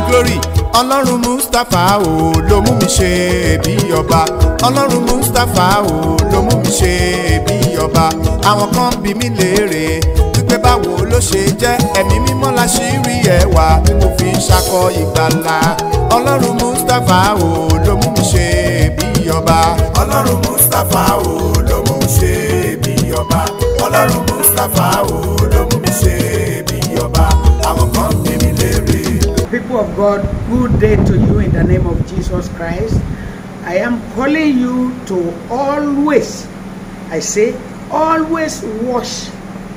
glory ọlọ́run mustapha o ló mú mi ṣe bí ọba ọlọ́run mustapha o ló mú mi ṣe bí ọba àwọn kan bí mi léèrè wípé báwo ló ṣe jẹ́ ẹ̀mí mímọ́ la ṣì rí ẹwà tí mo fi ń ṣakọ ìgbàlà ọlọ́run mustapha o ló mú mi ṣe bí ọba ọlọ́run mustapha o ló mú mi ṣe bí ọba ọlọ́run mustapha o ló mú mi ṣe bí ọba àwọn kan bí mi léèrè. People of God, good day to you in the name of Jesus Christ. I am calling you to always, I say, always wash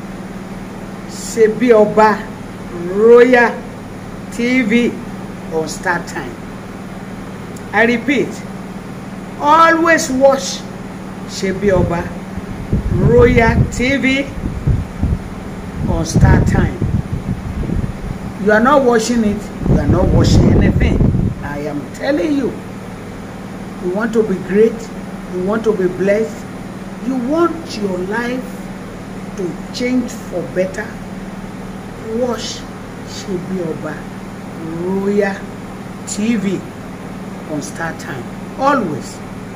Sebi Oba Royal TV on Star Time. I repeat, always watch Sebi Oba Royal TV on Star Time. You are not watching it, you are not watching anything. I am telling you. You want to be great, you want to be blessed, you want your life to change for better. Watch Shebi Oba Royal TV on Star Time. Always.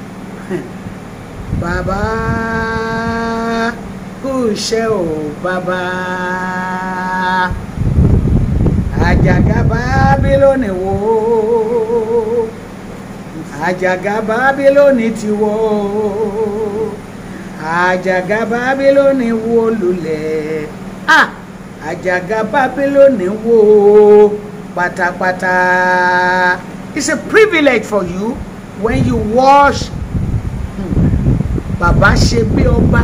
Baba kú iṣẹ́ o bàbá àjàgà bábílónì wó àjàgà bábílónì ti wó àjàgà bábílónì wó lulẹ̀ ah àjàgà bábílónì wó pátápátá it's a privilege for you when you watch hmm, baba ṣe bí ọba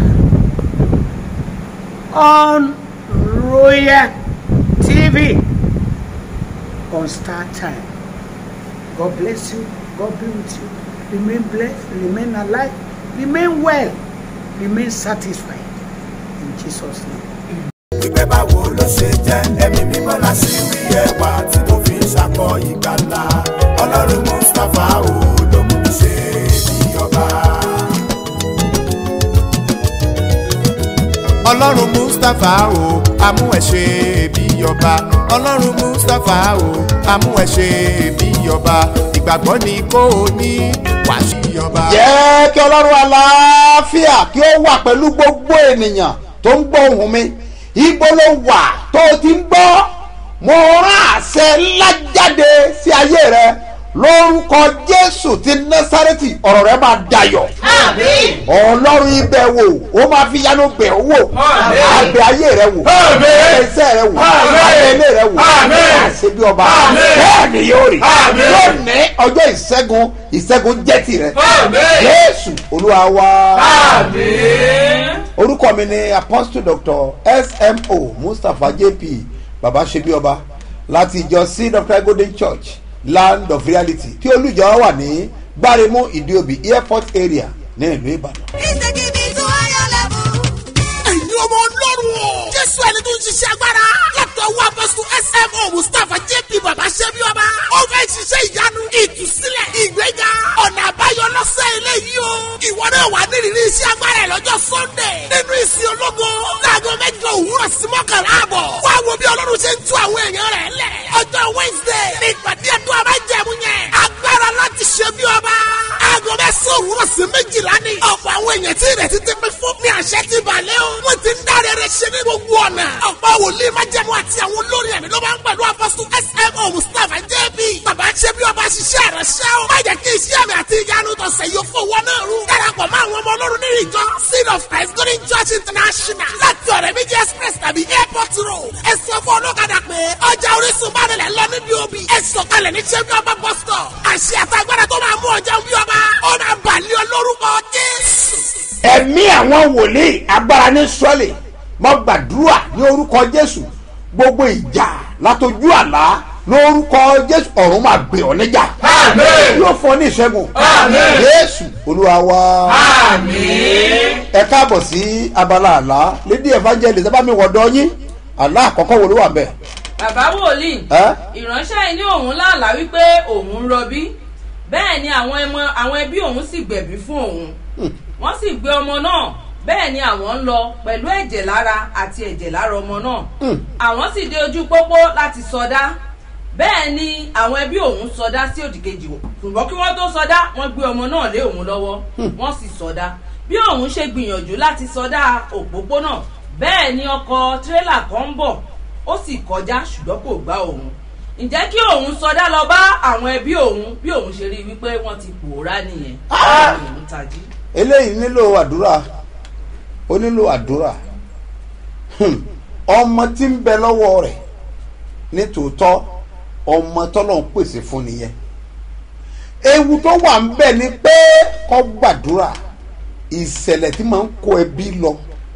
on royal tv on Star Time. God bless you. God be with you. Remain blessed. Remain alive. Remain well. Remain satisfied. In Jesus' name. wípé báwo ló ṣe jẹ́ ẹ̀mí mímọ́ la ṣì rí ẹwà tí mo fi ń ṣakọ ìgbàlà ọlọ́run mustapha o ló mú mi ṣe bí ọba. ọlọ́run mustapha o amú ẹ̀ ṣe bí ọba ọlọ́run mustapha o amú ẹ̀ ṣe bí ọba ìgbàgbọ́ ni kò ní wàá sí ọba. jẹ́ kí ọlọ́run àlàáfíà kí ó wà pẹ̀lú gbogbo ènìyàn tó ń gbọ́ ohùn mi ibo ló wà tó o ti ń gbọ́ mo rán àṣẹ ńlá jáde sí ayé rẹ lórúkọ jésù ti násárẹ́tì ọ̀rọ̀ rẹ máa dayọ̀ ọlọ́run ibẹ̀ wò ó máa fi yanu bẹ̀ ó wò àbẹ̀ ayé rẹ wò àbẹ̀ iṣẹ́ rẹ wò àbẹ̀ ilé rẹ wò àṣebí ọba bẹ́ẹ̀ ni yóò rí lónìí ọjọ́ ìṣẹ́gun ìṣẹ́gun jẹ́ tirẹ̀ jésù olúwa wa orúkọ mi ni apostle doctor smo mustapha jp baba ṣebí ọba láti ìjọ seed of christ golden church land of reality tí olùjọ wà ní gbáremú ìdíòbí airport area ní ìlú ìbàdàn. ẹ̀yin ọmọ ọlọ́run o. jésù ẹni tó ń ṣiṣẹ́ agbára. látọ̀ wá apọ́sù smo mustapha jp baba ṣẹ́bi ọba. ó fẹ́ ṣiṣẹ́ ìyanu ìtúsílẹ̀ ìgbéga ọ̀nà àbáyọ lọ́sẹ̀ eléyìí o. ìwọ náà wà nírìírí iṣẹ́ agbára ẹ̀ lọ́jọ́ sunday. nínú ìsìn ológo. láago mẹ́jọ òwúrọ̀ sí mọ́kànlá àbọ̀. wá wo bí ọlọ́run ṣe ń tú àwọn èèyàn rẹ̀ lẹ̀. ọjọ́ wednesday ní ìpàdé ẹ̀dùn abájẹ̀mú yẹn. agbára láti ṣe bí ọba. aago mẹ́sàn-án òwúrọ̀ sí méjìlá ni. ọ̀pọ̀ àwọn èèyàn tí ìrètí ti pín fún ní àṣẹ ti balẹ̀ o. wọ́n ti ń dáre rẹ̀ ṣe ní gbogbo ọ̀nà. ọ̀pọ̀ wòlíì májẹ̀mú àti àwọn olórin ẹ̀mí ló máa ń pẹ̀lú apọ́sù smo mustapha jb. bàbá ṣe bí ọba ṣiṣẹ́ rẹ̀ ṣẹ́ o. má jẹ́ kí iṣẹ́ mi àti ìyanu tọ̀sẹ̀ yóò fowó náà rú. darapọ̀ mọ́ àwọn ọmọ ọlọ́run nínú ìjọ seed of christ golden church international láti ọ̀rẹ́ méjì express tàbí airport road. ẹ sọ fún ọlọ́kadà pé ọjà orísun bá nílẹ̀ lọ níbi òbí. ẹ sọ̀kalẹ̀ ní ṣe bí ọba bus stop. àṣẹ àtàgbàdà tó máa mú ọjà bí ọba. ó máa bàlẹ́ ọ lórúkọ jésù. ẹ̀mí àwọn wòlíì agbára ní sọ́ọ̀lì mo gbàdúrà ní orúkọ jésù gbogbo ìjà látọjú àlá lórúkọ jésù ọ̀run máa gbé ọ níjà yóò fọ ní ìṣẹ́gun jésù olúwa wa ẹ káàbọ̀ sí abala àlá lédè evangelist ẹ bá mi wọ̀dọ̀ yín àlá àkọ́kọ́ wo ló wà bẹ́ẹ̀ bàbá wòlíì ẹ́ ìránṣẹ́ yìí ní òun láàlá wípé òun ń rọbí bẹ́ẹ̀ ni àwọn ẹmọ àwọn ẹbí òun sì gbẹ̀bí fún òun wọ́n sì gbé ọmọ náà bẹ́ẹ̀ ni àwọn ń lọ pẹ̀lú ẹ̀jẹ̀ lára àti ẹ̀jẹ̀ lára ọmọ náà àwọn sì dé ojú pópó láti sọdá bẹ́ẹ̀ ni àwọn ẹbí òun sọdá sí òdìkejì ṣùgbọ́n kí wọ́n tó sọdá wọ́n gbé ọmọ náà lé òun lọ́wọ́ wọ́n sì sọdá bí òun ṣe gbìyànjú láti sọdá òpópónà bẹ́ẹ̀ ni ọkọ̀ tírélà kan ń bọ̀ ó sì kọjá ṣùgbọ́n kò gbá òun ǹjẹ́ kí òun sọdá lọ bá àwọn ẹbí òun bí òun ṣe rí i wípé wọ́n ti pòórá nìyẹn Ah! òun tají. eléyìí nílò àdúrà ó nílò àdúrà Hmm. ọmọ tí ń bẹ lọ́wọ́ rẹ̀ nítòótọ́ ọmọ tọ́lọ̀ ń pèsè fún nìyẹn ewu tó wà ń bẹ̀ ni pé kó gbàdúrà ìṣẹ̀lẹ̀ tí máa ń kó ẹbí lọ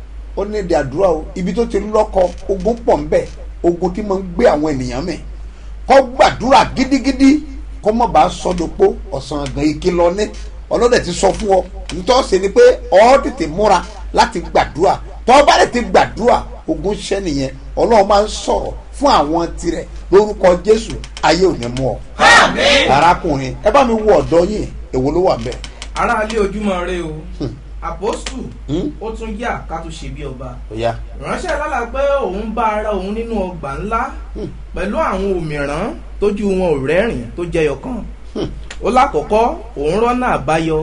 ó ní èdè àdúrà o ibi tó ti lọ́kọ ogun pọ̀ ń bẹ̀ ogun tí máa ń gbé àwọn ènìyàn mẹ́ kó gbàdúrà gidigidi kó má bàa sọdọ̀pọ̀ ọ̀sán àgàn ìkìlọ̀ ní ọlọ́dẹ ti sọ fún ọ nítorí ṣe ni pé ọ tètè múra láti gbàdúrà tọ́ bá lè ti gbàdúrà ogun ṣẹ́ nìyẹn ọlọ́run máa ń sọ̀rọ̀ fún àwọn tirẹ̀ lórúkọ jésù ayé ò ní mú ọ. arákùnrin ẹ bá mi wo ọ̀dọ́ yìí èwo ló wà bẹ́ẹ̀. aráalé ojúmọ́ rẹ o àpòstù Hmm. ó tún yà ká tún ṣe bí ọba ó yá ìránṣẹ́ lálà pé òun bá ara òun nínú ọgbà ńlá pẹ̀lú àwọn òmìrán tójú wọn ò rẹ́rìn tó jẹyọ kan ó lákọ̀ọ́kọ́ òun rọ́nà àbáyọ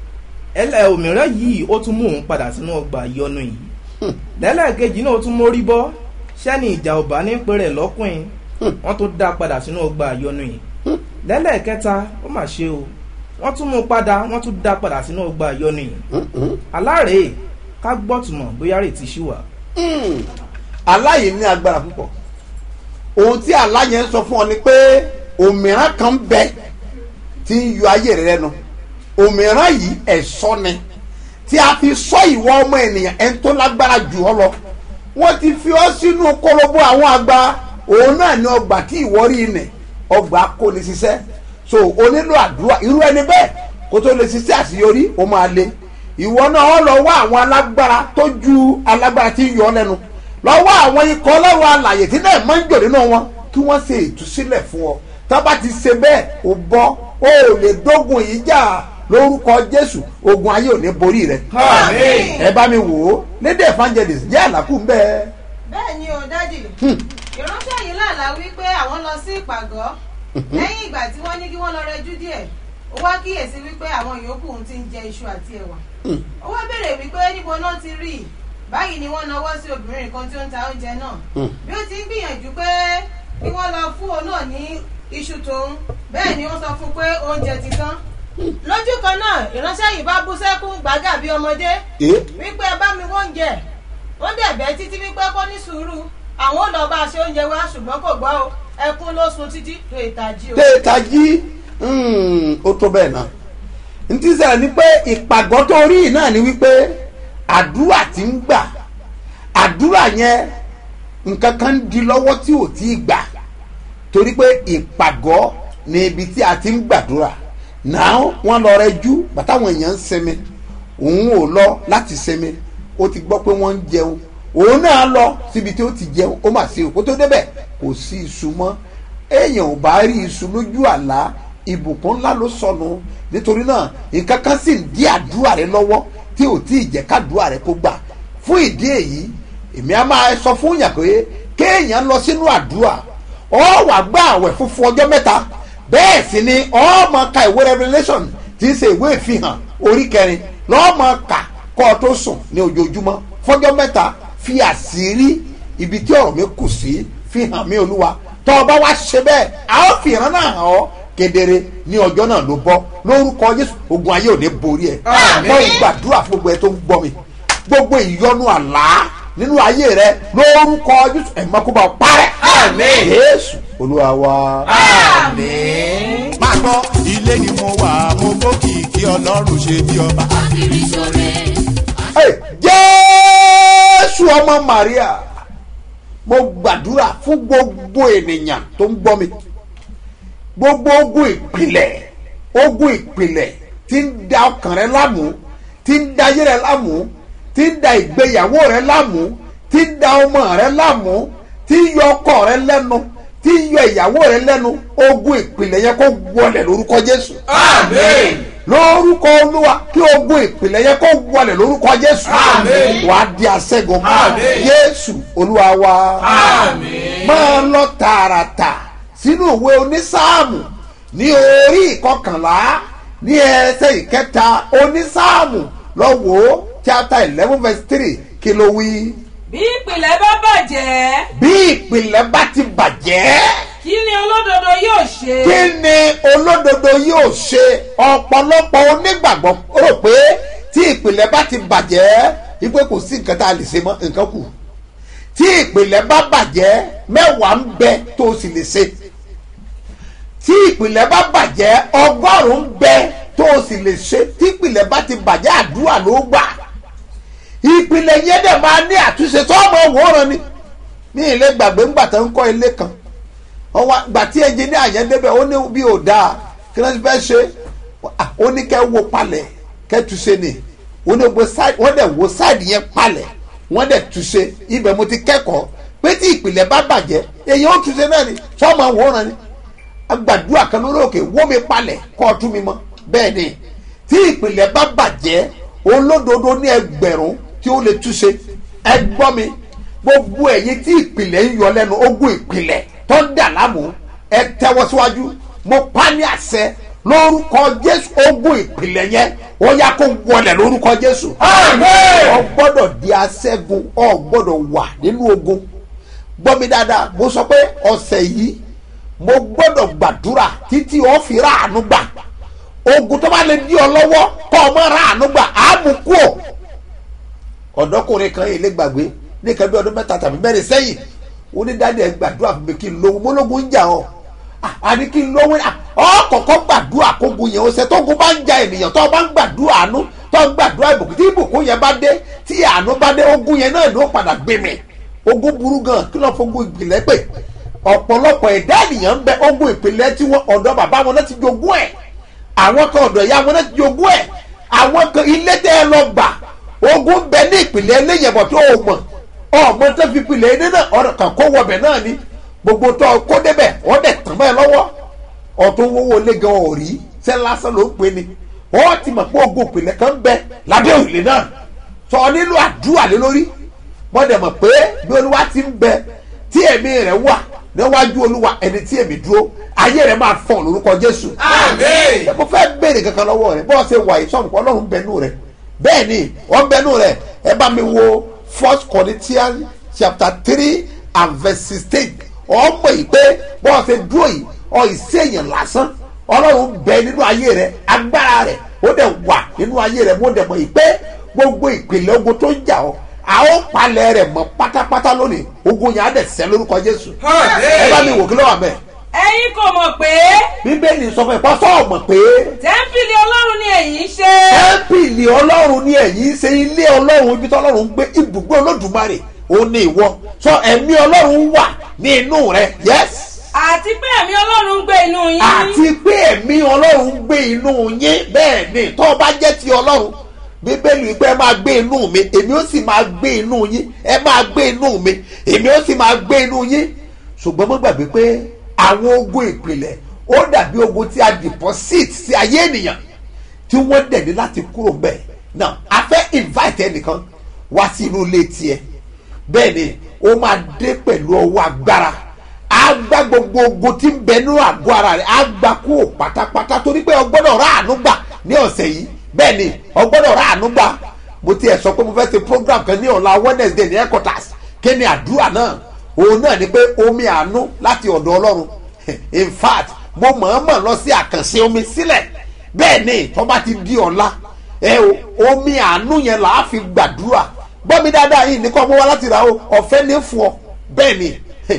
ẹlẹ́ òmìrán yìí ó tún mú òun padà sínú ọgbà ìyọnu yìí lẹ́lẹ́kejì náà ó tún mórí bọ́ sẹ́ni ìjà ọba ní pẹ̀rẹ̀ lọ́kùnrin wọ́n tún dá padà sínú ọgbà ìyọnu yìí lẹ́lẹ́kẹta ó mà ṣe o wọ́n tún mú un padà wọ́n tún dá padà sínú ọgbà ìyọnu yìí aláàrẹ̀ ká gbọ́tùmọ̀ bóyá rètí ṣì wà. Hmm. aláyè ní agbára púpọ̀ ohun tí aláyè ń sọ fún ọ ni pé òmíràn kan ń bẹ tí ń yọ ayé rẹ lẹ́nu òmíràn yìí ẹ̀sọ́ ni tí a fi sọ ìwọ ọmọ ènìyàn ẹni tó lágbára jù ọ lọ wọ́n ti fi ọ sínú kólóbó àwọn àgbà òun náà ní ọgbà tí ìwọ rí ilẹ̀ ọgbà kò ní ṣiṣẹ́ so o nílò àdúrà irú ẹni bẹ́ẹ̀ kó tó lè ṣiṣẹ́ àṣeyọrí ó máa le ìwọ náà ọ lọ wá àwọn alágbára tó ju alágbára tí ń yọ ọ lẹ́nu lọ́wọ́ àwọn ikọ̀ ọlọ́run alàyè tí náà máa ń jò nínú wọn kí wọ́n ṣe ìtúsílẹ̀ fún ọ tá bá ti ṣe bẹ́ẹ̀ ò bọ́ ó lè dógun yìí jà lórúkọ jésù ogun ayé ò ní borí rẹ Àmín. ẹ bá mi wò ó lédè evangelist jẹ́ àlàkù ń bẹ́ẹ̀. bẹ́ẹ̀ ni o dádì ìránṣẹ́ yìí lálàá wípé àwọn lọ sí ìpàgọ́ lẹ́yìn ìgbà tí wọ́n ní kí wọ́n lọ rẹjú díẹ̀ ó wá kíyèsí wípé àwọn yòókù ń ti ń jẹ iṣu àti ẹ̀wà ó wá béèrè wípé níbo náà ti rí i báyìí ni wọ́n nawọ́ sí obìnrin kan tí ó ń ta oúnjẹ náà bí ó ti ń gbìyànjú pé kí wọ́n lọ fún òun náà ní iṣu tòun bẹ́ẹ̀ ni wọ́n sọ fún un pé oúnjẹ ti tán lójú kan náà ìránṣẹ́ yìí bá bú sẹ́kún gbàgà bí ọmọdé Eh? wípé ẹ bá mi wọ́njẹ ó dẹ̀bẹ́ títí wípé kó ní sùúrù àwọn ò lọ bá a ṣe oúnjẹ wá ṣùgbọ́n kò gbọ́ o ẹkún ló sun títí tó ìtají o. téèta jí ó tó bẹ́ẹ̀ náà n ti sẹ́yìn ni pé ìpàgọ́ tó rí yìí náà ni wípé àdúrà ti ń gbà àdúrà yẹn nǹkan kan ń di lọ́wọ́ tí ò tí ì gbà torí pé ìpàgọ́ ni ibi tí a ti ń gbàdúrà náà wọ́n lọ rẹ jú bàtàwọn èèyàn ń sinmi òun ò lọ láti sinmi ó ti gbọ́ pé wọ́n ń jẹun òun náà lọ síbi tí ó ti jẹun ó mà sí òkú tó débẹ̀ kò sí iṣu mọ́ èèyàn ò bá rí iṣu lójú àlá ìbùkún ńlá ló sọnù nítorí náà nǹkan kan sì ń dí àdúrà rẹ lọ́wọ́ tí ò tí ì jẹ́ kádùúrà rẹ kó gbà fún ìdí èyí èmi á máa sọ fún yàn pé kéèyàn lọ sínú àdúrà ọ wà gbà àwẹ̀ funfun ọjọ́ mẹ́ta bẹ́ẹ̀ sì ni ọ máa ka ìwé revelation tí í ṣe ìwé ìfihàn orí kẹrin lọ́ọ́ máa kà kọ́ ọ tó sùn ní ojoojúmọ́ fọjọ́ mẹ́ta fi àṣírí ibi tí ọ̀rọ̀ mi kù sí fi hàn mí olúwa tọ́ ọ bá wá ṣe bẹ́ẹ̀ a ó fi ìran náà hàn ọ́ kedere ní ọjọ́ náà ló bọ́ lórúkọ jésù ogun ayé ò ní borí ẹ̀ Àmín. mo gbàdúrà fún gbogbo ẹ tó ń gbọ́ mi gbogbo ìyọnu àlá nínú ayé rẹ lórúkọ jésù ẹ̀ mọ́ kó bá ọ parẹ́ Àmín. jésù olúwa wa. àmín. máa gbọ́ ilé ni mo wà mo gbókìkí ọlọ́run ṣe bí ọba. Hey, jésù ọmọ maria mo gbàdúrà fún gbogbo ènìyàn tó ń gbọ́ mi gbogbo ogun ìpìlẹ̀ ogun ìpìlẹ̀ tí ń da ọkàn rẹ láàmú tí ń da ayé rẹ láàmú tí ń da ìgbéyàwó rẹ láàmú tí ń da ọmọ rẹ láàmú tí ń yọ ọkọ rẹ lẹ́nu tí ń yọ ìyàwó rẹ lẹ́nu ogun ìpìlẹ̀ yẹn kó wọlẹ̀ lórúkọ jésù àmín. lórúkọ olúwa kí ogun ìpìlẹ̀ yẹn kó wọlẹ̀ lórúkọ jésù Àmín. wàá di aṣẹ́gun Àmín. jésù olúwa wa Àmín. máa lọ tààràtà sínú ìwé onísáàmù ní orí ìkọkànlá ní ẹsẹ̀ ìkẹta onísáàmù lọ́wọ́ chapter eleven verse three kí ló wí. bí ìpìlẹ̀ bá bàjẹ́ bí ìpìlẹ̀ bá ti bàjẹ́ kí ni olódodo yóò ṣe. kí ni olódodo yóò ṣe ọ̀pọ̀lọpọ̀ onígbàgbọ́ rò pé tí ìpìlẹ̀ bá ti bàjẹ́ wípé kò sí nǹkan tá a lè ṣe mọ́ nǹkan kù tí ìpìlẹ̀ bá bàjẹ́ mẹ́wàá ń bẹ tó o sì lè ṣe tí ìpìlẹ̀ bá bàjẹ́ ọgọ́rùn-ún ń bẹ tó o sì lè ṣe tí ìpìlẹ̀ bá ti bàjẹ́ àdúrà ló gbà ìpìlẹ̀ yẹn dẹ̀ máa ní àtúnṣe tó ọmọ òwòrán ni ní ilé gbàgbé ńgbà tó ń kọ́ ilé kan wọ́n wá gbà tí ẹnjìníà yẹn débẹ̀ ó ní bí ò dáa kí wọ́n ti fẹ́ ṣe ah, ó ní kẹ́ wo palẹ̀ kẹ́ túnṣe ni ó ní wo side wọ́n dẹ̀ wo side yẹn palẹ̀ wọ́n dẹ̀ túnṣe ibẹ̀ mo ti kẹ́kọ̀ọ́ pé tí ìpìlẹ̀ bá bàjẹ́ èyí ó túnṣe náà ni sọ́mọ àwòrán ni agbàdúrà kan lórí òkè wó mi palẹ̀ kọ́ ọtún mi mọ́ bẹ́ẹ̀ ni tí ìpìlẹ̀ bá bàjẹ́ olódodo ní ẹgbẹ̀rún tí ó lè túnṣe ẹ gbọ́ mi gbogbo ẹ̀yin tí ìpìlẹ̀ ń yọ lẹ́nu ogún ìpìlẹ̀ tó ń dà láàmú ẹ tẹ́wọ́ síwájú mo pa ní àṣẹ lórúkọ jésù ogún ìpìlẹ̀ yẹn ó yá kó wọlé lórúkọ jésù. ọ gbọ́dọ̀ di aṣẹ́gun ọ gbọ́dọ̀ wà nínú ogun gbọ́ mi dáadáa mo sọ pé ọ̀sẹ̀ yìí mo gbọ́dọ̀ gbàdúrà títí ọ fi ráàánú gbà ogun tó bá lè di ọ lọ́wọ́ kọ́ ọ mọ́ ráàánú gbà á mú kú ò ọ̀dọ́kùnrin kan yìí lè gbàgbé ní nǹkan bí ọdún mẹ́ta tàbí mẹ́rin sẹ́yìn ó ní dáadé ẹ gbàdúrà fún mi kí n lówó mólógún ń jà ọ àní kí n lówó ọ kọ̀kọ́ gbàdúrà kógun yẹn ó ṣe tógun bá ń ja ènìyàn tó o bá ń gbàdúrà àánú tó ń gbàdúrà ìbùkún tí ìbùkún yẹn bá dé tí àánú bá dé ogun yẹn náà ló padà gbé mi ogun burú gan kí ló fogun ìpìlẹ̀ pè ọ̀pọ̀lọpọ̀ ẹ̀dá ènìyàn ń bẹ ogun ìpìlẹ̀ tí wọ́n ọ̀dọ̀ bàbá wọn náà ti jogún ẹ̀ àwọn kan ọ̀dọ̀ ìyá wọn náà ti jogún ẹ̀ àwọn kan ilé tẹ́ ẹ lọ gbà ogun bẹ ní ìpìlẹ̀ eléyẹ̀bọ̀ tó o mọ̀ ọmọ tó fi pilẹ̀ ẹni náà ọ̀rọ̀ kan kó wọbẹ̀ náà ni gbogbo tó kó débẹ̀ wọ́n dẹ̀ tàn bẹ́ẹ̀ lọ́wọ́ ọ̀tún wọ́wọ́ lé gan ọ̀rí sẹ́ lásán ló ń pè ní wọ́n ti mọ̀ pé ogun ìpìlẹ̀ kan ń bẹ lábẹ́ òrùlé náà sọ nílò àdúrà lé lórí wọ́n dẹ̀ mọ̀ pé bí olúwa ti ń bẹ tí ẹ̀mí rẹ̀ wà níwájú olúwa ẹni tí èmi dúró ayé rẹ̀ máa fọ̀ lórúkọ jésù. Àmín. ẹ mo fẹ́ béèrè kankan lọ́wọ́ rẹ̀ bọ́ọ̀ ṣe wà yìí sọ̀rọ̀ ọlọ́run bẹnu rẹ̀ bẹ́ẹ̀ ni wọ́n bẹnu rẹ̀ ẹ bá mi wo first corinthians chapter three and verse sixteen ọmọ yìí pé bọ́ọ̀ ṣe dúró yìí ọ ìṣèyàn lásán ọlọ́run bẹ nínú ayé rẹ̀ agbára rẹ̀ ó dẹ̀ wà nínú ayé rẹ̀ mo dẹ̀ mọ̀ yìí pé gbogbo ìpìlẹ̀ ogun tó ń jà ọ́ a ó palẹ̀ rẹ̀ mọ́ pátápátá lónìí ogun yẹn á dẹ̀ sẹ́ lórúkọ jésù ẹ bá mi wò kí ló wà mẹ́ẹ̀ ẹ̀yin kò mọ̀ pé bíbélì sọ fún ẹ pọ́sọ́ ọ̀mọ̀ pé tẹ́ḿpìlì ọlọ́run ni ẹ̀yin ṣe. tẹ́ḿpìlì ọlọ́run ní ẹ̀yìn ṣe ilé ọlọ́run ibi tí ọlọ́run ń gbé ibùgbé olódùmarè òun ní ìwọ sọ ẹ̀mí ọlọ́run wà ní inú rẹ yes àti pé ẹ̀mí ọlọ́run ń gbé inú yín. àti pé ẹ̀mí ọlọ́run ń gbé inú yín bẹ́ẹ̀ ni tó o bá jẹ́ ti ọlọ́run bíbélì wípé ẹ máa gbé inú mi èmi ó sì máa gbé inú yín ẹ máa gbé inú mi èmi ó sì máa gbé inú yín ṣùgbọ́n mo gbàgbé pé àwọn ogun ìpìlẹ̀ ó dàbí ogun tí a deposit sí ayé ènìyàn tí wọ́n dẹ̀ ní láti kúrò bẹ́ẹ̀ náà a fẹ́ invite ẹnìkan wá sí inú ilé tiẹ̀ bẹ́ẹ̀ ni ó máa dé pẹ̀lú ọwọ́ agbára á gbá gbogbo ogun tí ń bẹ nínú àgọ́ ara rẹ̀ á gbá kúrò pátápátá torí pé o gbọ́dọ̀ rà àánú gbà ní ọ̀sẹ̀ yìí bẹ́ẹ̀ ni o gbọ́dọ̀ rà àánú gbà mo tiẹ̀ sọ pé mo fẹ́ ṣe program kan ní ọ̀la wednesday ní headquarters kí ni àdúrà náà òun náà ni pé omi àánú láti ọ̀dọ̀ ọlọ́run in fact mo mọ̀ọ́mọ̀ lọ sí àkànṣe omi sílẹ̀ bẹ́ẹ̀ ni tó bá ti di ọ̀la ẹ o omi àánú yẹn là á fi gbàdúrà gbọ́ mi dáadáa yìí ní kọ́ mo wá láti ra o ọ̀fẹ́ ní fún ọ bẹ́ẹ̀ ni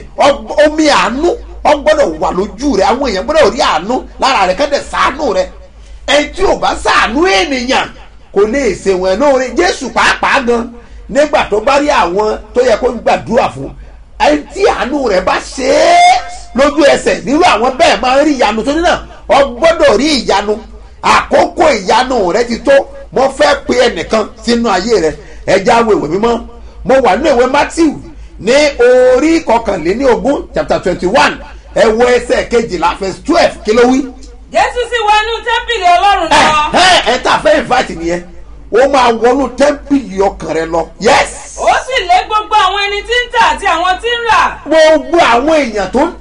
ọ- omi àánú ọ gbọ́dọ̀ wà lójú rẹ àwọn èèyàn gbọ́dọ̀ rí àánú lára rẹ kẹ́tẹ̀ sàánú rẹ ẹni tí ò bá sàánú ènìyàn kò lè ṣèwọ̀n ẹ̀ náà rí jésù pàápàá gan nígbà tó bá rí àwọn tó yẹ kó gbàdúrà fún ẹni tí àánú rẹ bá ṣe é lójú ẹsẹ̀ nírú àwọn bẹ́ẹ̀ máa ń rí ìyanu tó ní náà ọ gbọ́dọ̀ rí ìyanu àkókò ìyanu rẹ ti tó mo fẹ́ pe ẹnìkan sínú ayé rẹ ẹja wo ìwé mímọ́ mo wà nínú ìwé matthew ní orí kọkànléní ogún chapter twenty one ẹ wo ẹsẹ̀ kejìlá verse twelve kí ló wí. jésù sì wọ inú tẹ́ḿpìlì ọlọ́run ẹ lọ. ẹ ẹ tá a fẹ́ invite nìyẹn ó máa wọnú tẹ́ḿpìlì ọkàn rẹ lọ yes ó sì lé gbogbo àwọn ẹni tí ń tà àti àwọn tí ń rà. gbogbo àwọn èèyàn tó ń tà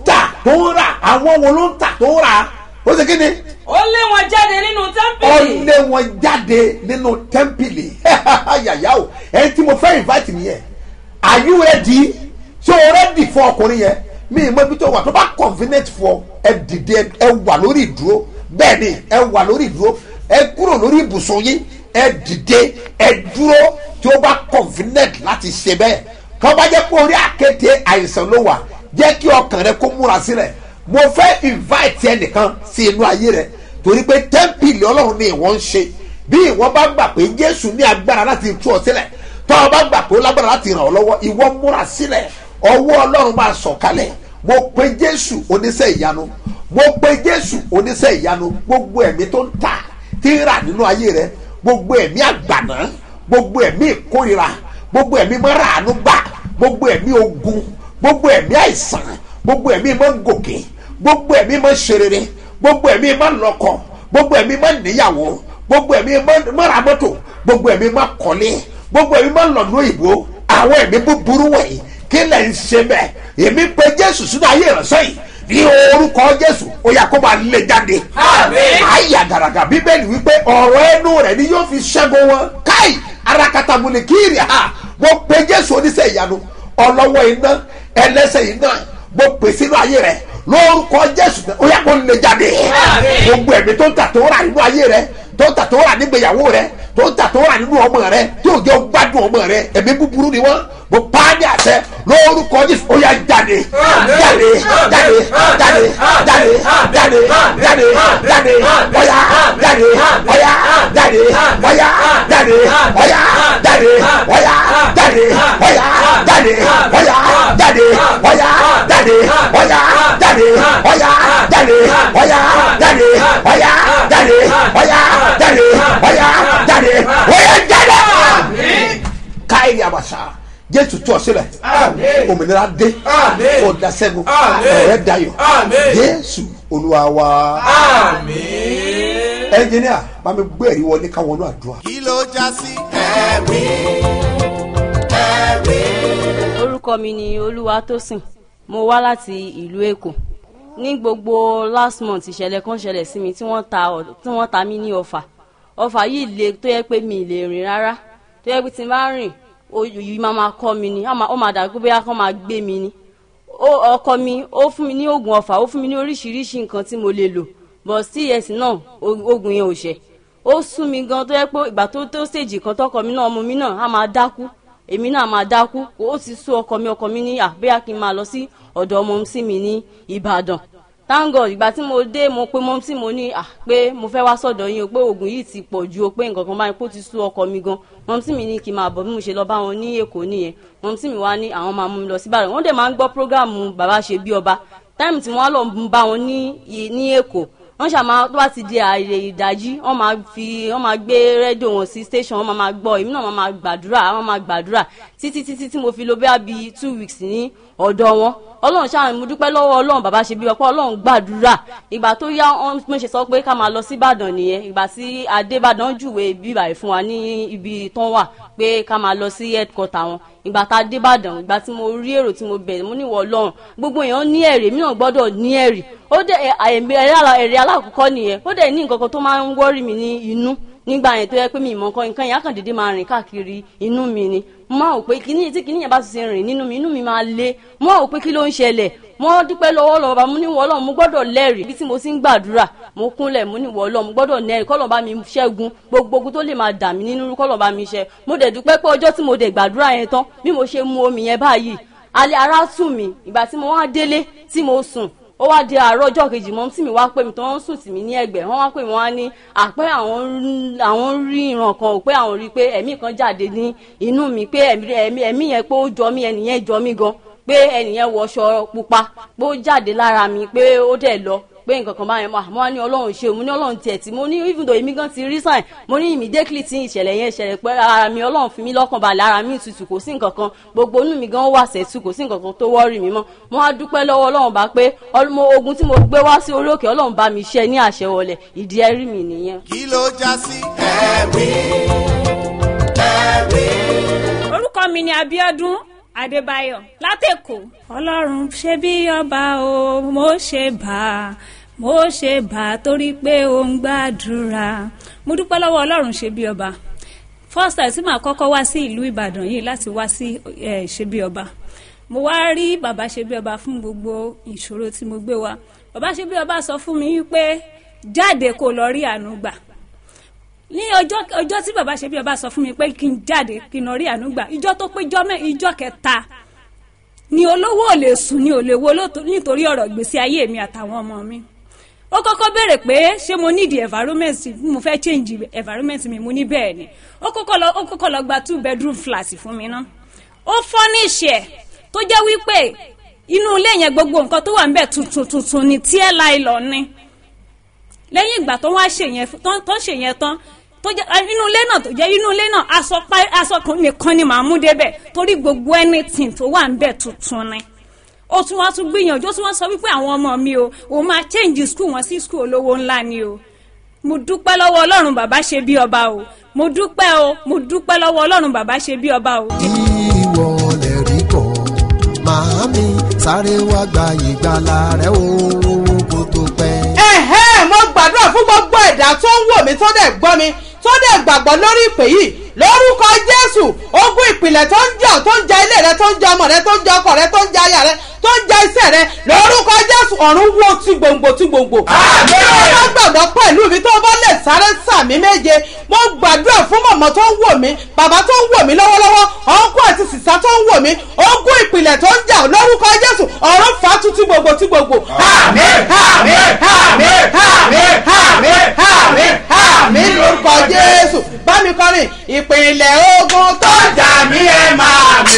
tó ń rà àwọn wo ló ń tà tó ń rà ó ṣe kí ni ó lé wọn jáde nínú ó tẹ́ḿpìlì lé wọn jáde nínú tẹ́ḿpìlì yàyà o ẹni tí mo fẹ́ invite nìyẹn are you ready ṣé o ready fún ọkùnrin yẹn mi ì mọ ibi tó wà tó bá convenient fún ọ ẹ dìde ẹ wà lórí ìdúró bẹ́ẹ̀ ni ẹ wà lórí ìdúró ẹ kúrò lórí ibùsùn yín ẹ dìde ẹ dúró tí ó bá convenient láti ṣe bẹ́ẹ̀ tó bá jẹ́ pé orí àkéte àìsàn ló wà jẹ́ kí ọkàn rẹ kó múra sílẹ̀ mo fẹ́ invite ẹnìkan sí inú ayé rẹ torí pé tẹ́ḿpìlì ọlọ́run ni ìwọ ń ṣe bí ìwọ bá gbà pé jésù ní agbára láti tú ọ sílẹ̀ tó o bá gbà pé ó lágbára láti ràn ọ́ lọ́wọ́ ìwọ múra sílẹ̀ ọwọ́ ọlọ́run máa sọ̀kalẹ̀ mo pe jésù oníṣẹ́ ìyanu mo pe jésù oníṣẹ́ ìyanu gbogbo ẹ̀mí tó ń tà tí ń rà nínú ayé rẹ gbogbo ẹ̀mí àgbàná gbogbo ẹ̀mí ìkórira gbogbo ẹ̀mí mọ́ràánú gbà gbogbo ẹ̀mí ogun gbogbo ẹ̀mí àìsàn gbogbo ẹ̀mí mọ́ gòkè gbogbo ẹ̀mí mọ́ ṣerere gbogbo ẹ̀mí mọ́ lọ́kọ gbogbo ẹ̀mí mọ́ níyàwó gbogbo ẹ̀mí mọ́ ra mọ́tò gbogbo ẹ̀mí mọ́ kọ́lé gbogbo ẹ̀mí mọ́ lọ́nà òyìnbó àwọn ẹ̀mí búburú wọ̀nyí kí lẹ̀ ń ṣe bẹ́ẹ̀ èmi pe jésù sínú ayé ìránṣẹ́ yìí ní orúkọ jésù ó yà kó máa lé jáde. àyà gàràgà bíbélì wípé ọ̀rọ̀ ẹnu rẹ̀ ni yóò fi ṣẹ́gun wọn káì arakata múni kíri ha mo pe jésù oníṣẹ́ ìyanu ọlọ́wọ́ iná ẹlẹ́sẹ̀ iná mo pè sínú ayé rẹ̀ lórúkọ jésù ó yà kó lé jáde. gbogbo ẹ̀mí tó ń tà tó rà nínú ayé rẹ̀ tó ń tà tó rà nígbèyàwó rẹ̀ tó ń tà tó rà nínú ọmọ rẹ̀ tí ò jẹ́ gbádùn ọmọ rẹ̀ ẹ̀mí búburú ni wọ́n mo pa á ní àṣẹ lórúkọ jésù ó yà jáde jáde jáde jáde jáde jáde jáde jáde ọ̀yà jáde ọ̀yà jáde ọ̀yà jáde ọ̀yà jáde ọ̀yà jáde ọ̀yà jáde ọ̀yà jáde ọ̀yà jáde ọ̀yà jáde ọ̀yà jáde ọ̀yà jáde ọ̀yà jáde ọ̀yà jáde ọ̀yà jáde ọ̀yà jáde káyìí àbàṣà jésù tú ọ sílẹ̀ òmìnira dé ọ̀dà sẹ́gun ọ̀rẹ́ dayọ̀ jésù olúwa wa ẹnjìníà bá mi gbé ẹ̀rí wọlé káwọn náà àdúrà. kí ló já sí ẹ̀rí ẹ̀rí. orúkọ mi ni olúwatósìn mo wá láti ìlú èkó ní gbogbo last month ìṣẹ̀lẹ̀ kan ṣẹlẹ̀ sí mi tí wọ́n ta ọ̀- tí wọ́n ta mí ní ọfà ọfà yìí le tó yẹ pé mi ì lè rìn rárá tó yẹ pé tí n bá rìn oyè yìí máa máa kọ́ mi ni á máa- ó máa dàgbé bóyá kán máa gbé mi ni ó ọkọ mi ó fún mi ní oògùn ọfà ó fún mi ní oríṣiríṣi nǹkan tí mo lè lò but cs náà o- oògùn yẹn ò ṣe ó sún mi gan tó yẹ pé ìgbà tó tó stage kan tọkọ mi náà ọmọ mi náà á máa dákú èmi náà máa dákú ó ti sú ọkọ mi ọkọ mi ní àbẹ́yà kí n máa lọ sí ọ̀dọ̀ ọmọ sí mi ní ìbàdàn thank god ìgbà tí mo dé mo pe mọ́ tí mo ní à pé mo fẹ́ wá sọ̀dọ̀ yín o pé oògùn yìí ti pọ̀ ju o pé nǹkan kan báyìí pé ó ti sú ọkọ mi gan mọ́ tí mi ní kí n máa bọ̀ bí mo ṣe lọ bá wọn ní èkó nìyẹn mọ́ tí mi wá ní àwọn máa mú mi lọ sí ìbàdàn wọ́n dẹ̀ máa ń gbọ́ prógráàmù bàbá ṣe bí ọba táìmù tí wọ́n á lọ bá wọn ní i- ní èkó wọ́n ṣàmà tó bá ti di ààrẹ ìdájí wọ́n máa fi wọ́n máa gbé rédíò wọn sí station wọ́n máa máa gbọ́ èmi náà máa máa gbàdúrà wọ́n máa gbàdúrà títí títí tí mo fi lo bẹ́ẹ̀ bíi two weeks ní ọ̀dọ̀ wọn ọlọ́run ṣáà mo dúpẹ́ lọ́wọ́ ọlọ́run bàbá ṣe bí ọpọ́ ọlọ́run gbàdúrà ìgbà tó yá wọn mo ṣe sọ pé ká máa lọ sí ìbàdàn nìyẹn ìgbà tí adébàdàn júwe bíbà yìí fún wa ní ibi tán wà pé ká máa lọ sí headquarter wọn ìgbà tá a dé ìbàdàn ìgbà tí mo rí èrò tí mo bẹ̀rẹ̀ mo ní ìwọ ọlọ́run gbogbo èèyàn ní ẹ̀rí èmi náà gbọ́dọ̀ ní ẹ̀rí ó dẹ̀ ẹ̀rí alákọ̀ọ́kọ́ nìyẹn ó dẹ̀ ní nǹkan kan tó máa ń wọ́rì mi ní inú nígbà yẹn tó yẹ pé mi ìmọ̀ nǹkan nǹkan yẹn á kàn déédéé máa rìn káàkiri inú mi ni mo máa wò pé kíní tí kíní yẹn bá ti ṣe rìn nínú mi inú mi máa le mo máa wò pé kí ló ń ṣẹlẹ̀ mo dúpẹ́ lọ́wọ́ lọ́wọ́ bá mo ní wọ́ọ́lọ́ mo gbọ́dọ̀ lẹ́rìí ibi tí mo ti ń gbàdúrà mo kúnlẹ̀ mo ní wọ́ọ́lọ́ mo gbọ́dọ̀ lẹ́rìí kọ́lọ̀ bá mi ṣẹ́gun gbogbo ogun tó lè máa dà mí nínú kọ́lọ̀ bá mi ṣẹ́ mo dẹ̀ dúpẹ́ pé ọjọ́ tí mo dẹ̀ gbàdúrà yẹn tán bí mo ṣe mu omi yẹn báyìí alẹ́ ara tù mí ìgbà tí mo wá délé tí mo sùn ó wá di àárọ̀ ọjọ́ kejì mọ́ tí mi wá pè mí tó ń sùn tì mí ní ẹ̀gbẹ́ wọ́n wá pè mí wá ní àpẹ́ àwọn ń- àwọn ń rí ìran kan ò pé àwọn rí i pé ẹ̀mí kan jáde ní inú mi pé ẹ̀mí ẹ̀mí ẹ̀mí yẹn pé ó jọ mí ẹnìyẹn jọ mí gan pé ẹnìyẹn wọṣọ pupa pé ó jáde lára mi pé ó dẹ̀ lọ pé nǹkan kan báyẹn mo wá ní ọlọ́run ṣe mo ní ọlọ́run tiẹ̀ tí mo ní even though èmi gan ti rí sign mo ní immediately tí ìṣẹ̀lẹ̀ yẹn ṣẹlẹ̀ pé ara mi ọlọ́run fi mí lọ́kàn balẹ̀ ara mi tutù kò sí nǹkan kan gbogbo inú mi gan wà sẹ́tù kò sí nǹkan kan tó wọ́ọ̀rì mi mọ́ mo wá dúpẹ́ lọ́wọ́ ọlọ́run bá pé ọlọ́mọ ogun tí mo gbé wá sí orí òkè ọlọ́run bá mi ṣe ní àṣẹ wọlé ìdí ẹrí mi nìyẹn. kí ló já sí ẹ̀rí ẹ̀rí. orúkọ mi ni abiodun adébáyọ̀ látẹ̀kọ̀. ọlọ́run ṣe bí ọba o mo ṣe bá a mo ṣe bá a torí pé ó ń gbàdúrà mo dúpẹ́ lọ́wọ́ ọlọ́run ṣe bí ọba first time tí màá kọ́kọ́ wá sí ìlú ìbàdàn yìí láti wá sí eh, ṣe bí ọba mo wá rí bàbá ṣe bí ọba fún gbogbo ìṣòro tí mo gbé wá bàbá ṣe bí ọba sọ fún mi wípé jáde kó lọ rí àánú gbà ní ọjọ́ ọjọ́ tí bàbá ṣe bí ọba sọ fún mi pé kí n jáde kí n lọ rí àánú gbà ìjọ tó pé ìjọ mẹ́ ìjọ kẹta ni olówó ò lè sùn ni ò lè wo lóto- nítorí ọ̀rọ̀ ìgbésí ayé mi àtàwọn ọmọ mi ó kọ́kọ́ béèrè pé ṣé mo need environment mo fẹ́ change environment mi mo ní bẹ́ẹ̀ ni ó kọ́kọ́ lọ ó kọ́kọ́ lọ gba two bedroom flat fún mi ná ó furnish ẹ̀ tó jẹ́ wípé inú ilé yẹn gbogbo nǹkan tó wà ń bẹ̀ tuntun tuntun ni tí ẹ̀ láì lọ ní lẹ́yìn ìgbà tó wá ṣe yẹn tó tó ṣe yẹn tán tó jẹ́ ah, inú ilé náà tó jẹ́ inú ilé náà aṣọ pa aṣọ kan nìkan ni màá mú débẹ̀ torí gbogbo anything tó wà ń bẹ̀ tuntun ni ó tún wá tún gbìyànjú ó tún wá sọ wípé àwọn ọmọ mi o òun máa change school wọn sí school olówó ńlá ni o mo dúpẹ́ lọ́wọ́ ọlọ́run bàbá ṣe bí ọba o mo dúpẹ́ o mo dúpẹ́ lọ́wọ́ ọlọ́run bàbá ṣe bí ọba o. ìwọ lè rí bọ̀ màámi sáré wá gba ìgbàlà rẹ o kó tó pẹ́. ẹ̀hẹ́ mo gbàdúrà fún gbogbo ẹ̀dá tó ń wò mí tó dẹ̀ gbọ́ mi tó dẹ̀ gbàgbọ́ lórí ìpè yìí lórúkọ jésù ogun ìpìlẹ̀ tó ń jà tó ń ja ilé rẹ tó ń ja ọmọ rẹ tó ń ja ọkọ rẹ tó ń ja aya rẹ tó ń ja iṣẹ́ rẹ lórúkọ jésù ọ̀run wo ti gbòǹgbò ti gbòǹgbò. bí o bá gbàgbọ́ pẹ̀lú mi tó o bá lè sáré sàmì méje mo gbàdúrà fún mọ̀mọ́ tó ń wò mí bàbá tó ń wò mí lọ́wọ́lọ́wọ́ ọ̀nkú àti sísá tó ń wò mí ogun ìpìlẹ̀ tó ń jà lórúkọ jésù ọ̀run fà á tún ti gbòǹgbò ti gbòǹgbò. àmín àmín àmín àmín àmín àmín àmín lórúkọ jésù bá mi kọrin ìpìlẹ̀ ogun tó ń jà mí ẹ̀ máa mi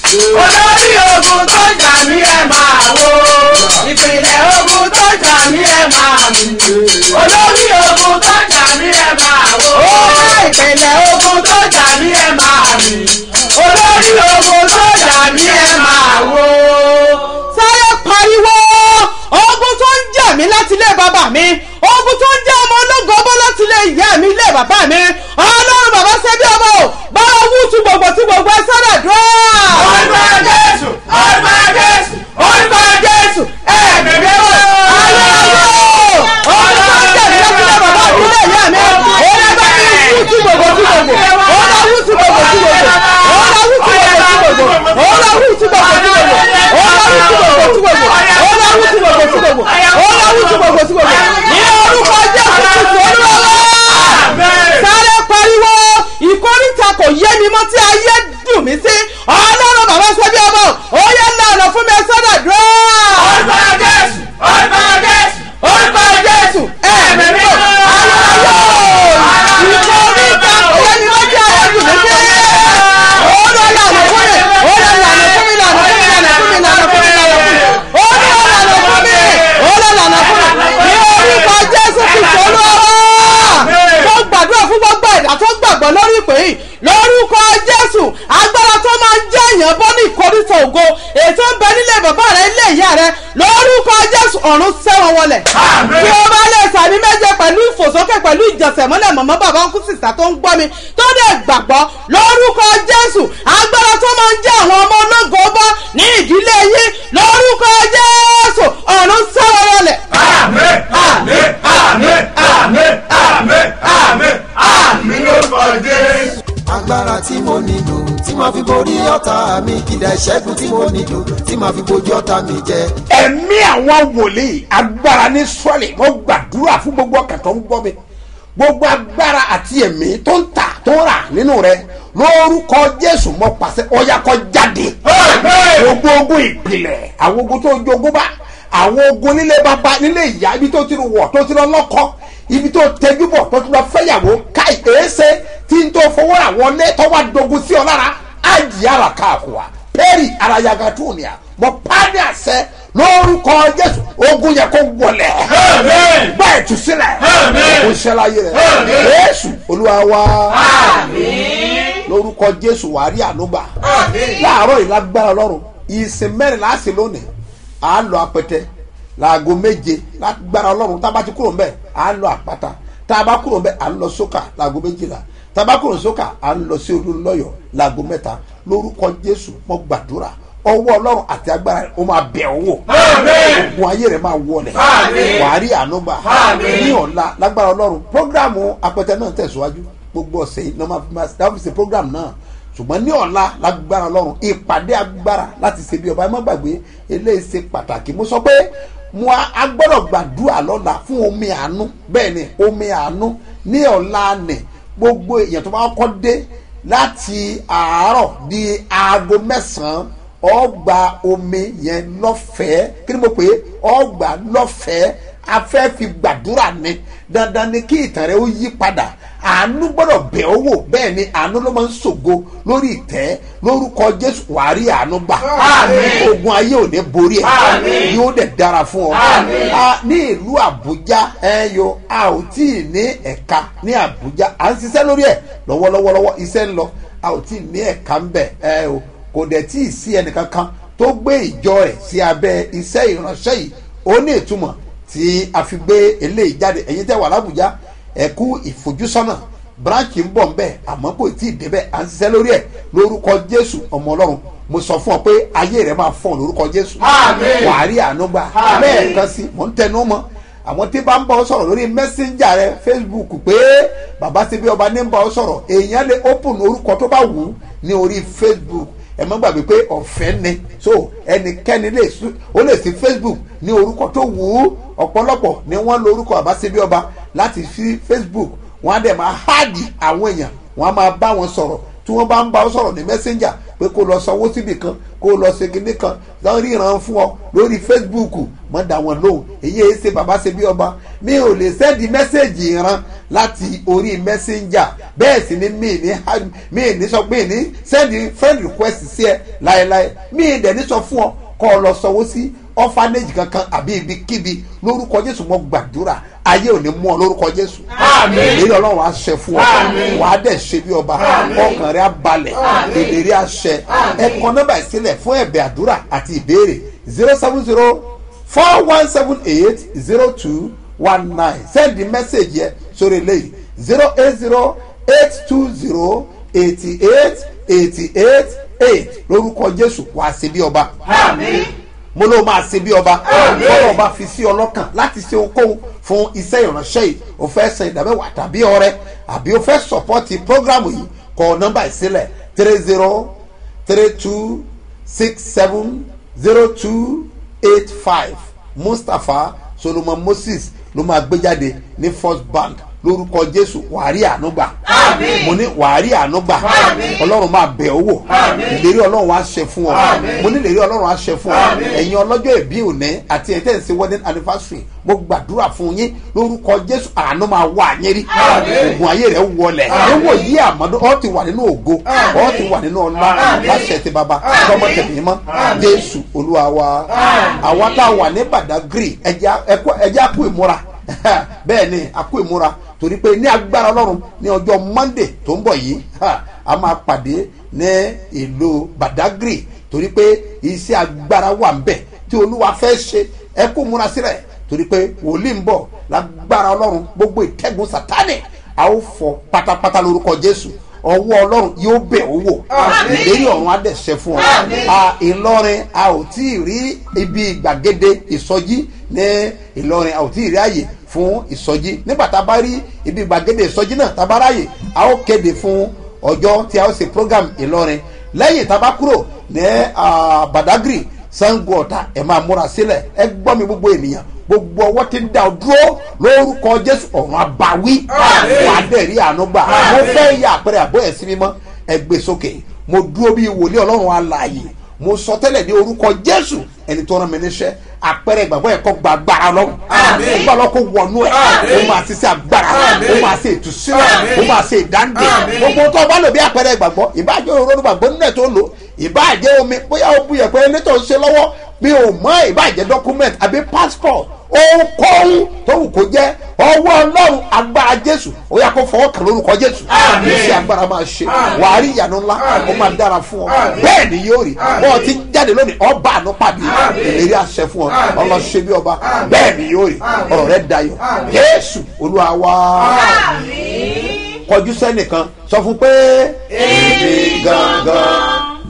olórí ogun tó ń jà mí ẹ̀ máa wò ìpìlẹ̀ ogun tó ń jà mí ẹ̀ máa mi olórí ogun tó ń jà mí ẹ̀ máa wò ìpìlẹ̀ ogun tó ń jà mí ẹ̀ máa mi olórí ogun tó ń jà mí ẹ̀ máa wò. sáré pariwo ogun tó ń jà mí láti ilé bàbá mi ogun tó ń jà ọmọ ológun ọbọ láti ilé ìyá mi ilé bàbá mi ọlọ́run bàbá ṣe bí ọmọ o bá wú tu gbogbo tí gbogbo ẹ sára dùn. orúkọ jésù orúkọ jésù orúkọ jésù ẹ̀mí mi wò ayé ayé o ọlọ́run jà mí láti ilé bàbá mi ilé ìyá mi ọlọ́run bá mi wú tu gbogbo tí gbogbo ọlọ́run wú tu gbogbo tí gbogbo ọlọ́run wú tu gbogbo tí gbogbo ọlọ́run wú tu gbogbo tí gbogbo ọlọ́run wú tu gbogbo tí gbogbo ọlọ́run wú tu gbogbo tí gbogbo ọlọ́run wú tu gbogbo tí gbogbo ní orúkọ jésù kristu olúwa sáré pariwo ìkórìtà kò yé mi mọ́ tí ayé dùn mí sí ọlọ́run bàbá sẹ́bí ọmọ ó yẹ lànà fún mi sọ́dọ̀ dùn. orúkọ jésù orúkọ jésù orúkọ jésù ẹ̀mí mi ayọ̀ ìkórìtà kò yé mi mọ́ tí ayé dùn mí sí. ó lọ lànà fún mi ó lọ lànà fún mi lànà fún mi lànà fún mi lànà fún mi lànà fún mi ó lọ lànà fún mi ó lọ lànà fún mi ní orúkọ jésù kristu olúwa mo gbàdúrà fún gbogbo ẹ̀dá tó gbàgbọ́ lórí ìpè yìí lórúkọ jésù agbára tó máa ń jẹ́ èèyàn bọ́ ní ìkórìtà ògo ètò ń bẹ nílé bàbá rẹ ilé ìyá rẹ lórúkọ jésù ọ̀run sẹ́wọ̀n wọlé tí o bá lè sàmì méje pẹ̀lú ìfòsókè pẹ̀lú ìjọsẹ̀ mọ́lẹ̀ mọ̀mọ́ bàbá ń kú sísà tó ń gbọ́ mi tó dẹ̀ gbàgbọ́ lórúkọ jésù agbára tó máa ń jẹ́ àwọn ọmọ ológo bọ́ ní ìdílé yín lórúkọ jésù ọ̀run sẹ́wọ̀n wọlé. àmín àmín àmín àmín àmín àmín àmín lórúkọ jésù. agbára tí mo nílò tí màá fi borí ọ̀tá mi kìdá ìṣẹ́gun tí mo nílò tí màá fi bojú ọ̀tá mi jẹ. ẹ̀mí àwọn wòlíì agbára ní sọ́ọ̀lì mo gbàdúrà fún gbogbo ọkàn tó ń gbọ́ mi gbogbo agbára àti ẹ̀mí tó ń tà tó ń rà nínú rẹ lórúkọ jésù mo pàṣẹ ọyá kó jáde gbogbo ogun ìpìlẹ̀ àwọn ogun tó jogún bá àwọn ogun nílé bàbá nílé ìyá ibi tó ti rú wọ̀ tó ti lọ lọ́kọ́ ibi tó tẹjú bọ̀ tó ti lọ fẹ́yàwó káì èéṣe tí n tó fowó rà wọlé tó wá dogun sí ọ lára ájì ara káàkùwà pẹ́ẹ́rì arayaga túnìyà mo pàdé àṣẹ lórúkọ jésù ogun yẹ kó wọlé gbá ìtúsílẹ̀ kó ṣẹláyé rẹ̀ jésù olúwa wa lórúkọ jésù wàá rí ànúgbà láàárọ̀ yìí lágbára ọlọ́run ìsìn mẹ́rin láàsì lónìí à á lọ apẹtẹ láago méje lágbára ọlọ́run tá a bá ti kúrò mbẹ́ à á lọ àpáta tá a bá kúrò mbẹ́ à ń lọ sókà láago méjìlá tá a bá kúrò sókà à ń lọ sí olúlọ́yọ̀ láago mẹ́ta lórúkọ jésù mo gbàdúrà ọwọ́ ọlọ́run àti agbára rẹ̀ ó máa bẹ̀ ọ́ wò ogun ayé rẹ̀ máa wọlẹ̀ wàá rí ànúgbà ní ọ̀la lágbára ọlọ́run prógráàmù apẹtẹ náà tẹ̀síwájú gbogbo ọ̀sẹ̀ yìí lọ́mọ dáfíìsì prógráàmù náà ṣùgbọ́n ní ọ̀la lágbára ọlọ́run ìpàdé agbára láti ṣe bí ọba ẹ má gbàgbé eléyìí ṣe pàtàkì mo sọ pé mo a gbọ́dọ̀ gbàdúrà lọ́la fún omi àánú bẹ́ẹ̀ ni omi àánú ní ọ̀la nì gbogbo èèyàn tó bá kọ́ dé láti àárọ̀ di aago mẹ́sàn-án ọgbà omi yẹn lọ́fẹ̀ẹ́ kí ni mo pè é ọgbà lọ́fẹ̀ẹ́ a fẹ́ fi gbàdúrà ni dandan ni kí ìtàn rẹ ó yí padà àánú gbọ́dọ̀ bẹ̀ ọ́ wò bẹ́ẹ̀ ni àánú ló máa ń ṣògo lórí ìtẹ́ lórúkọ jésù wàá rí àánú gbà ogun ayé ò ní borí ẹ yóò dẹ̀ dára fún ọ a ní ìlú àbújá ẹ yo a ò tí ì ní ẹ̀ka ní àbújá à ń ṣiṣẹ́ lórí ẹ̀ lọ́wọ́lọ́wọ́lọ́wọ́ iṣẹ́ ń lọ a ò tí ì ní ẹ̀ka ń bẹ̀ ẹ o kò dẹ̀ tí ì sí ẹnìkankan tó gbé ìjọ rẹ̀ sí abẹ́ iṣẹ́ ìránṣẹ́ yìí ó ní ìtumọ̀ tí a fi gbé eléyìí jáde ẹ̀yin tẹ́ wà lábùjá ẹ̀kú ìfojúsọ́nà branchi ń bọ̀ ń bẹ̀ àmọ́ kò tí ì débẹ̀ à ń ṣiṣẹ́ lórí ẹ̀ lórúkọ jésù ọmọ ọlọ́run mo sọ fún ọ pé ayé rẹ máa fọ lórúkọ jésù wàá rí àánú gbà lẹ́ẹ̀kan sí mò ń tẹnu mọ́ àwọn tí bá ń bá ọ sọ̀rọ̀ lórí messenger rẹ facebook pé bàbá ṣe bí ọba ní ń bá ọ sọ̀rọ̀ èèyàn lè open orúkọ tó bá wù ú ní orí facebook ẹ má gbàgbé pé ọ̀fẹ́ ni so ẹnikẹ́ni lè su ó lè sí facebook ní orúkọ tó wù ú ọ̀pọ̀lọpọ̀ ni wọ́n lo orúkọ àbáṣebí ọba láti fi facebook wọ́n á dẹ̀ máa háàdì àwọn èèyàn wọ́n á máa bá wọn sọ̀rọ̀ tí wọ́n bá ń bá ọ sọ̀rọ̀ ní messenger pé kó lọ sanwó síbì kan kó lọ ṣe kinní kan lọ ríran fún ọ lórí facebook mọ́ dá wọn lóhùn èyí ẹ ṣe bàbá ṣe bí ọba mi ò lè sẹ́ẹ̀dì mẹ́sẹ̀gì ìran láti orí messenger bẹ́ẹ̀ sì ni mi ní mi ní sọ pé ní sẹ́ẹ̀dì friend request sí ẹ láéláé mi dẹ̀ ní sọ fún ọ kọ́ ọ lọ sanwó sí orphanage kankan àbí ibikíbi lórúkọ jésù mo gbàdúrà ayé ò ní mú ọ lórúkọ jésù èyí ọlọ́run á ṣe fún ọ wàá dẹ̀ ṣe bí ọba ọkàn rẹ á balẹ̀ èdèrè á ṣẹ ẹ kọ nọ́mbà ìsílẹ̀ fún ẹ̀bẹ̀ àdúrà àti ìbéèrè zero seven zero four one seven eight zero two one nine send the message yẹ sórí eléyìí zero eight zero eight two zero eighty eight eighty eight eight lórúkọ jésù wàá ṣe bí ọba mo ló máa ṣe bí ọba bọ́lá ọba fi sí ọlọ́kàn láti ṣe ohunkóhun fún iṣẹ́ ìránṣẹ́ yìí o fẹ́ san ìdámẹ́wàá tàbí ọrẹ àbí o fẹ́ sọ̀pọ́tì prógrámù yìí kọ nọ́mbà ìsílẹ̀ three zero three two six seven zero two eight five mustapha solomon moses ló máa gbé jáde ní first bank lórúkọ jésù wàárí ànúgbà mo ní wàárí ànúgbà ọlọ́run máa bẹ̀ ọ́ wò ìlérí ọlọ́run á ṣe fún ọ mo ní ìlérí ọlọ́run á ṣe fún ọ ẹ̀yin ọlọ́jọ́ ìbí òní àti ẹ̀tẹ́ ìsìn wedding anniversary mo gbàdúrà fún yín lórúkọ jésù àánú máa wà yín rí oògùn ayé rẹ̀ wọlẹ̀ níwò yí àmọ́dọ́ ọ ti wà nínú ògo ọ ti wà nínú ọlá láṣẹ ti bàbá tọmọ tẹ̀mí mọ́ jésù olúwa wa àwa tá a wà ní badagry ẹjẹ́ àpò ìmúra bẹ́ẹ̀ ni àpò ìmúra torí pé ní agbára ọlọ́run ní ọjọ́ monday tó ń bọ̀ yìí a máa pàdé ní ìlú badagry torí pé iṣẹ́ agbára wà ń bẹ̀ tí olúwa fẹ́ ṣe ẹ kó múra sílẹ̀ torí pé wòlíì ń bọ̀ lágbára ọlọ́run gbogbo ìtẹ́gun sátánì a ó fọ pátápátá lórúkọ jésù ọwọ́ ọlọ́run yóò bẹ̀ ó wò ìlérí ọ̀run á dẹ̀ ṣe fún ọ ìlọrin a ò tí ì rí ibi ìgbàgede ìsọjí ní ìlọrin a ò tí ì rí àyè fún ìsọjí nígbà tá a bá rí ibi gbàgede ìsọjí náà tá a bá ráyè a ó kéde fún ọjọ́ tí a ó ṣe program ìlọrin lẹ́yìn tá a bá kúrò ní badagry sango ọ̀tá ẹ̀ máa múra sílẹ̀ ẹ gbọ́ mi gbogbo ènìyàn gbogbo ọwọ́ ti ń da ọ dúró lórúkọ jésù ọ̀run àbáwí wà á dẹ̀ rí àánú gbà mo fẹ́ yà àpẹẹrẹ àbọ̀ ẹ̀ sí mímọ́ ẹ gbé sókè mo dúró bí wòlíì ọlọ́run alààyè mo sọ tẹ́lẹ̀ ní orúkọ jésù ẹni tó rán mi níṣẹ́ àpẹẹrẹ ìgbàgbọ́ ẹ̀kọ́ gba agbára lọ́wọ́ nígbà lọ́ kó wọnú ẹ̀ ó máa ṣiṣẹ́ agbára ó máa ṣe ìtúsílẹ̀ ó máa ṣe ìdáǹdè gbogbo tó bá lò bí àpẹẹrẹ ìgbàgbọ́ ìbáàjẹ́ òróró gbàgbọ́ nínú ẹ̀ tó lò ìbáàjẹ́ omi bóyá ó bu yẹ̀pẹ̀ ní tó ń ṣe lọ́wọ́ bí o mọ ìbáàjẹ́ document àbí passport ohunkóhun tó wù kó jẹ́ ọwọ́ ọlọ́run agbára jésù ó yà kó fọwọ́ kàn lórúkọ jésù iṣẹ́ agbára máa ṣe wàá rí ìyanu ńlá ó máa dára fún ọ bẹ́ẹ̀ ni yóò rí bọ́ọ̀ ti jáde lónìí ọba àánú pàdé ìlérí àṣẹ fún ọ ọlọ́ṣẹ́ bí ọba bẹ́ẹ̀ ni yóò rí ọ̀rọ̀ rẹ dayọ̀ jésù olúwa wá kọjú sẹ́nìkan sọ fún pé èmi gangan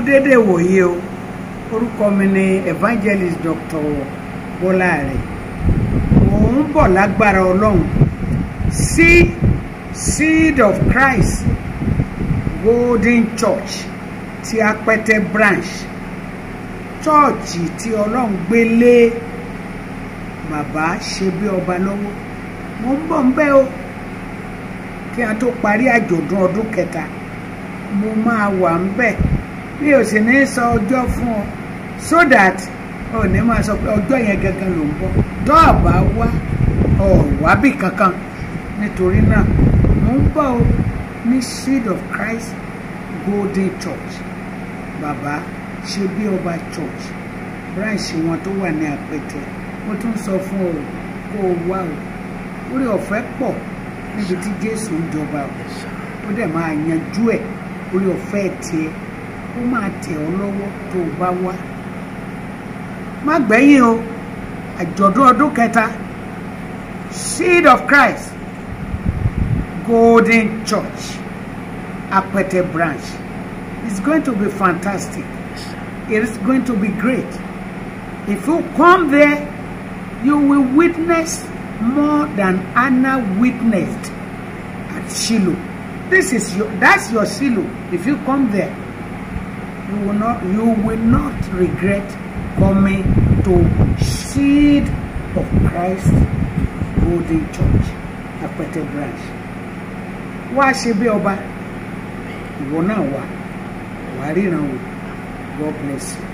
déédéé wòye o orúkọ mi ni evangelist dr bọ́lá rẹ̀ òun bọ̀ lágbára ọlọ́run sí seed of christ golden church ti apẹtẹ branch chọ́ọ̀chì tí ọlọ́run gbé lé bàbá ṣe bí ọba lọ́wọ́ mo ń bọ̀ ń bẹ́ o kí a tó parí àjọ̀dún ọdún kẹta mo máa wà ń bẹ̀ mi ò sì ní sọ ọjọ́ fún ọ so that ọ ní máa sọ pé ọjọ́ yẹn gangan ló ń bọ̀ dọ́ọ̀bà wá ọ̀wábì kankan nítorí náà mo ń bọ̀ o ní seed of christ golden church bàbá ṣe bí ọba church branch wọn tó wà ní àpẹtẹ mo tún sọ fún ọ kó o wá o orí ọ̀fẹ́ pọ̀ níbi tí jésù ń jọba o ó dẹ̀ máa yanjú ẹ̀ orí ọ̀fẹ́ tiẹ̀ ó máa tẹ̀ ọ́ lọ́wọ́ tó o bá wá má gbẹ̀yìn o àjọ̀dún ọdún kẹta seed of christ golden church apẹtẹ branch it's going to be fantastic it is going to be great if you come there you will witness more than anna witnessed at shiloh this is your that's your shiloh if you come there you will not you will not regret coming to seed of christ golden church apẹtẹ branch wá ṣe bí ọba ìwọ náà wà wàá ríran o god bless you.